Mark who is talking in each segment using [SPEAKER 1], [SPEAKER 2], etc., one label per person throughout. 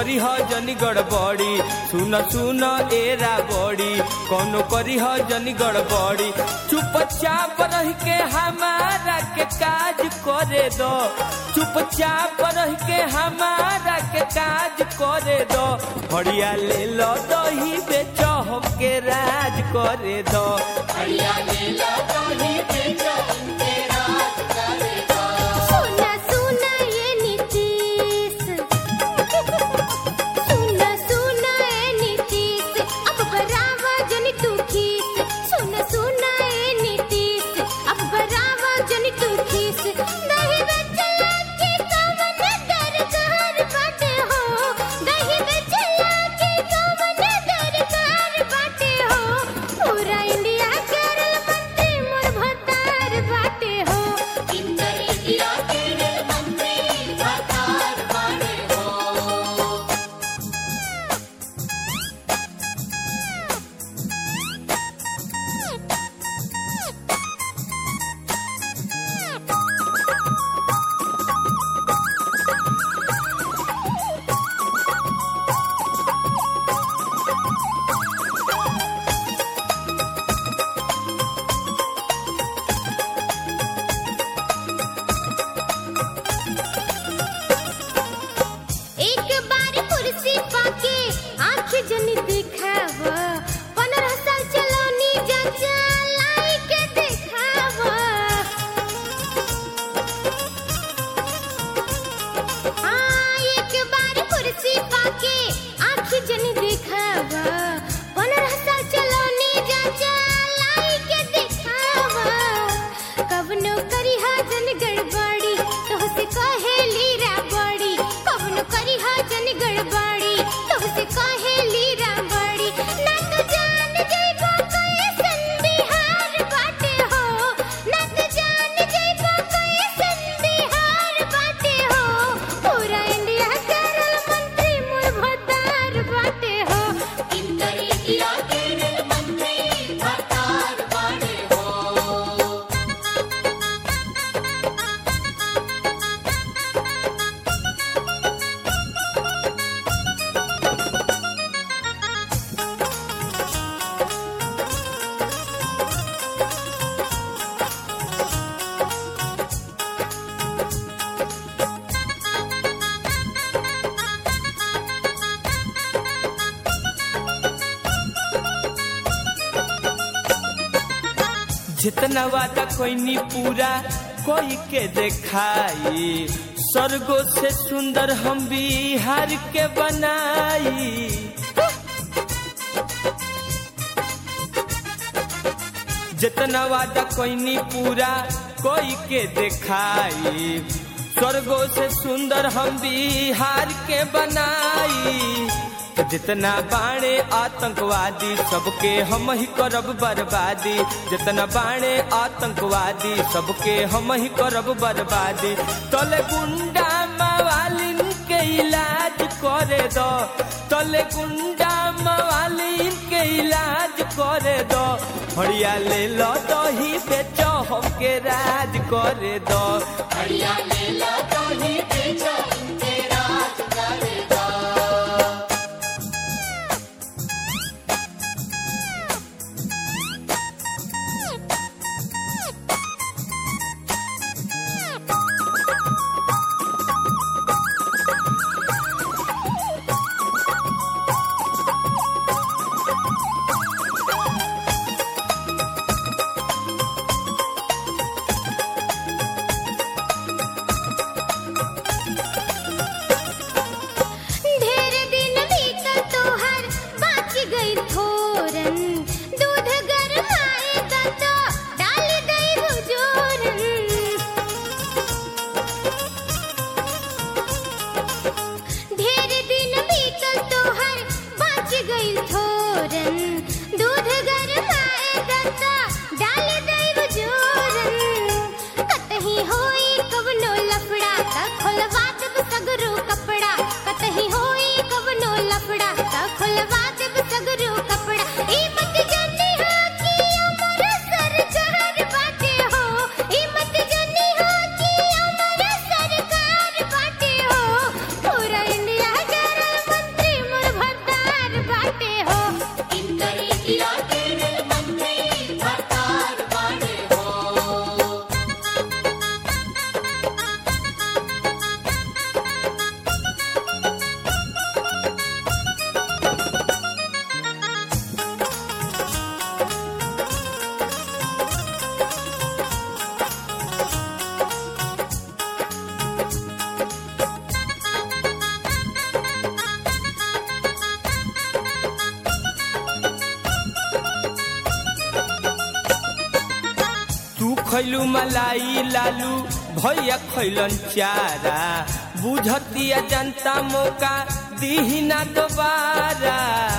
[SPEAKER 1] करी ह जनी गड़बड़ी सुन सुन एरा बड़ी कोनो करी ह जनी गड़बड़ी चुपचाप रह के हमारा के काज करे दो चुपचाप रह के हमारा के काज करे दो हड़िया ले लो दही बेचो हमके राज करे दो
[SPEAKER 2] सुना सुना ये नीतीश सुना सुना ये नीतीश अब बराबर जन तू खीस सुना सुना ये नीतीश अब बराबर जन तू खीस दही बेचला के कवन दरकार बाटे हो दही बेचला के कवन दरकार बाटे हो पूरा इंडिया केरल मंत्री मोर भतार बाटे हो एक बार कुर्सी पाके आंख जन दिखाव पंद्रह साल चलौनी जचा लाई के दिखाव हाँ एक बार कुर्सी पाके आंख जन दिखाव पंद्रह साल चलौनी जचा लाई के दिखाव कवनो करी जन गड़बड़ी तो से कहेली रा बड़ी कवनो करी जन गड़बड़ी तो से कहेली रा बड़ी ना तो जान जइबो कैसन बिहार बाटे हो ना तो जान जइबो कैसन बिहार बाटे हो पूरा इंडिया केरल मंत्री मोर भतार बाटे हो
[SPEAKER 1] जितना वादा कोई नहीं पूरा कोई के देखाई स्वर्गो से सुंदर हम बिहार के बनाई जितना वादा कोई नहीं पूरा कोई के देखाई स्वर्गो से सुंदर हम बिहार के बनाई जितना बाणे आतंकवादी सबके हम ही करब बर्बादी जितना बाणे आतंकवादी सबके हम ही करब बर्बादी तले गुंडा मवालिन के इलाज करे दो तले गुंडा मवालिन के इलाज करे दो हड़िया ले लो दही बेचो हमके राज करे दो
[SPEAKER 2] ढेर दिन बीतल तोहर बाच गई थोरन दूध गरमाए दा तो डाल दई हुजूरन ढेर दिन बीतल तोहर बाच गई थोरन दूध गरमाए दा तो डाल दई हुजूरन कतही होई कवनो लफड़ा त खोलवा देब सगरो कपड़ा कतही होई कवनो लफड़ा त खोलवा देब सगरो कपड़ा ई मत जानी हो कि अमर सरकार बाटे हो ई मत जानी हो कि अमर सरकार बाटे हो पूरा इंडिया केरल
[SPEAKER 1] खैलू मलाई लालू भैया खैलन चारा बुझतिया जनता मौका दीही ना दोबारा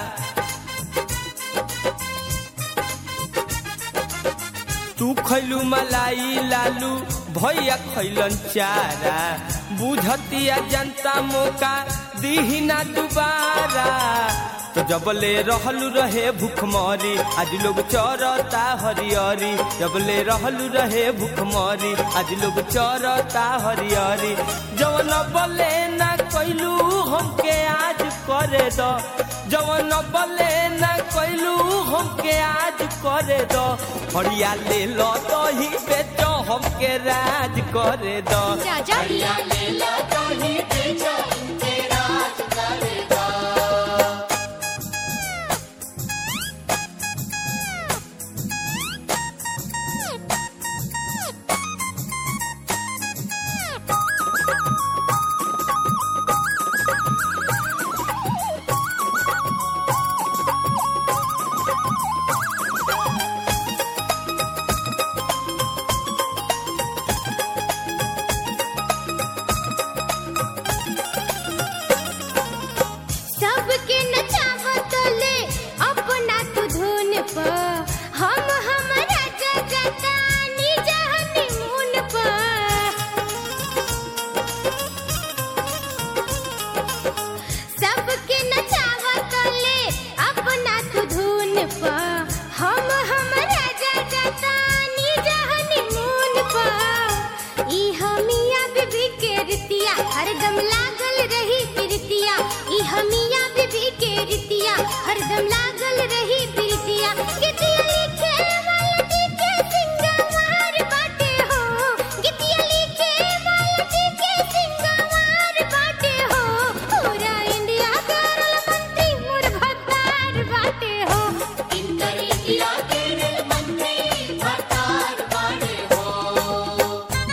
[SPEAKER 1] तू खैलू मलाई लालू भैया खैलन चारा बुझतिया जनता मौका दीही ना दोबारा तो जबले रहलू रहे भूखमरी आज लोग चरता हरियरी जबले रहलू रहे भूखमरी आज लोग चरता हरियरी जवन बले ना कैलू हमके आज करे दो जवन बले ना कैलू हमके आज करे दो हरिया ले लो तो ही बेचो हमके राज करे दो
[SPEAKER 2] राजा सबके नचावत ले अपना तू धुन पर हम हमारा जगता निज हनीमून पर सबके नचावत ले अपना तू धुन पर हम हमारा जगता निज हनीमून पर ई हमिया बीबी के रितिया हरदम लागल रही प्रीतिया ई हमिया बीबी के रितिया हरदम लागल रही प्रीतिया गितिया लिखे मालती के सिंगवार बाटे हो गितिया लिखे मालती के सिंगवार बाटे हो पूरा इंडिया करल मंत्री मोर भतार बाटे हो इंटर इंडिया केरल मंत्री भतार बाटे हो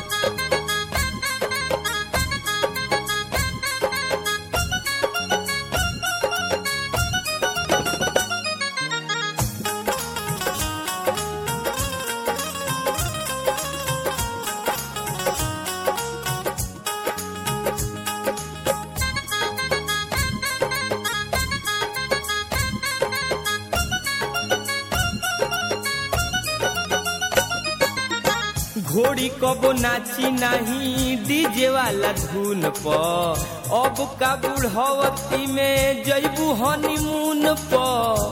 [SPEAKER 1] घोड़ी कबो नाची नहीं डीजे वाला धुन प अब का बुढ़वती में जैबू हनीमून प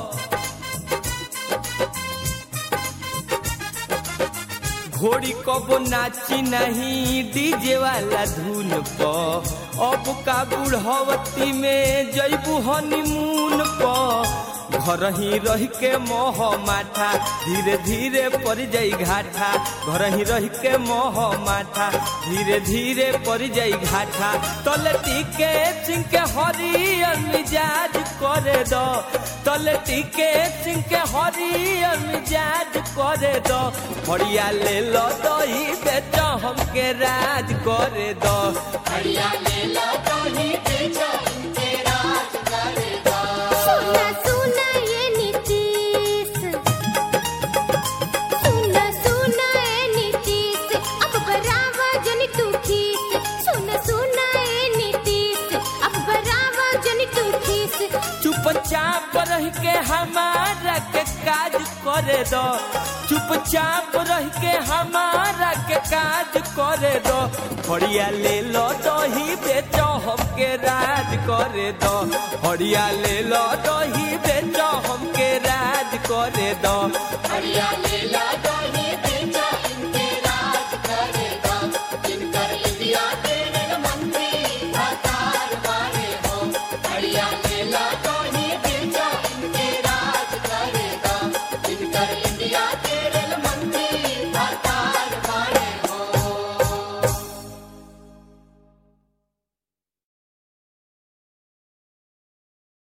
[SPEAKER 1] घोड़ी कबो नाची नहीं डीजे वाला धुन प अब का बुढ़वती में जैबू हनीमून प घर ही रह के मोह माठा धीरे धीरे पड़ जाई घाटा घर ही रह के मोह माठा धीरे धीरे पड़ जाई घाटा तलटी के सिंह के हरियर मिजाज करे दो तलटी के सिंह के हरियर मिजाज करे दो हरिया ले लो दही बेचो हमके राज करे दो
[SPEAKER 2] सुना सुना ये नीतीश सुना सुना ये नीतीश अब बराबर जन तू खीस सुना सुना ये नीतीश अब बराबर जन तू खीस
[SPEAKER 1] चुपचाप रह के हमारा के काज करे दो चुपचाप रह के हमारा के काज करे दो हरिया ले लो दही बेचो हमके राज करे दो हरिया ले लो दही बेचो हमके राज करे दो
[SPEAKER 2] हरिया ले ला दही